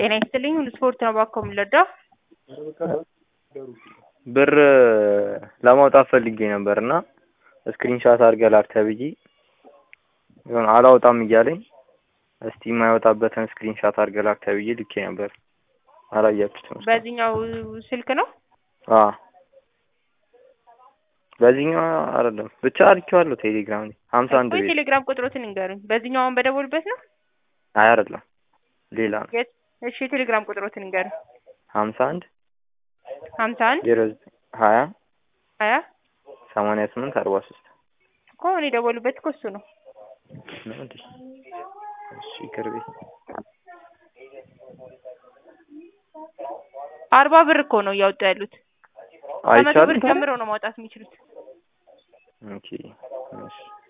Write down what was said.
ጤና ይስጥልኝ ሁሉ ስፖርት ነው እባክዎ የምንረዳው? ብር ለማውጣት ፈልጌ ነበር እና ስክሪንሻት አድርገህ ላክ ተብዬ የሆነ አላወጣም እያለኝ እስቲ የማይወጣበትን ስክሪንሻት አድርገህ ላክ ተብዬ ልኬ ነበር። አላያችሁትም? እስካሁን? በዚህኛው ስልክ ነው? አዎ በዚህኛው አይደለም ብቻ ልኬዋለሁ ቴሌግራም ላይ ሀምሳ አንድ እኮ ቤት የቴሌግራም ቁጥሮትን ንገሩኝ። በዚህኛው አሁን በደወሉበት ነው? አይ አይደለም ሌላ ነው የት? እሺ የቴሌግራም ቁጥሮትን ንገሩኝ። ሀምሳ አንድ ሀምሳ አንድ ዜሮ ዘጠኝ ሀያ ሀያ ሰማንያ ስምንት አርባ ሶስት እኮ አሁን የደወሉበት እኮ እሱ ነው። ነው እንዴ? እሺ ይቅር በይ። አርባ ብር እኮ ነው እያወጡ ያሉት። ከመቶ ብር አይቻልም ታዲያ? ጀምሮ ነው ማውጣት የሚችሉት። ኦኬ እሺ